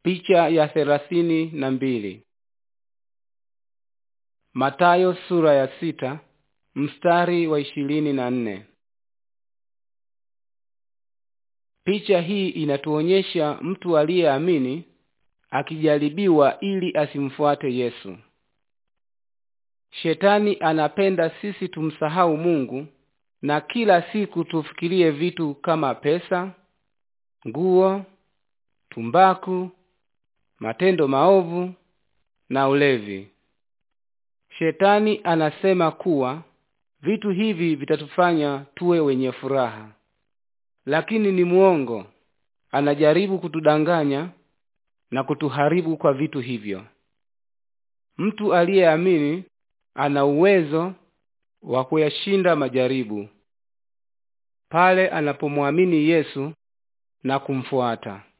Picha ya thelathini na mbili. Matayo sura ya sita mstari wa ishirini na nne. Picha hii inatuonyesha mtu aliyeamini akijaribiwa ili asimfuate Yesu. Shetani anapenda sisi tumsahau Mungu na kila siku tufikirie vitu kama pesa, nguo, tumbaku, matendo maovu na ulevi. Shetani anasema kuwa vitu hivi vitatufanya tuwe wenye furaha, lakini ni muongo. Anajaribu kutudanganya na kutuharibu kwa vitu hivyo. Mtu aliyeamini ana uwezo wa kuyashinda majaribu pale anapomwamini Yesu na kumfuata.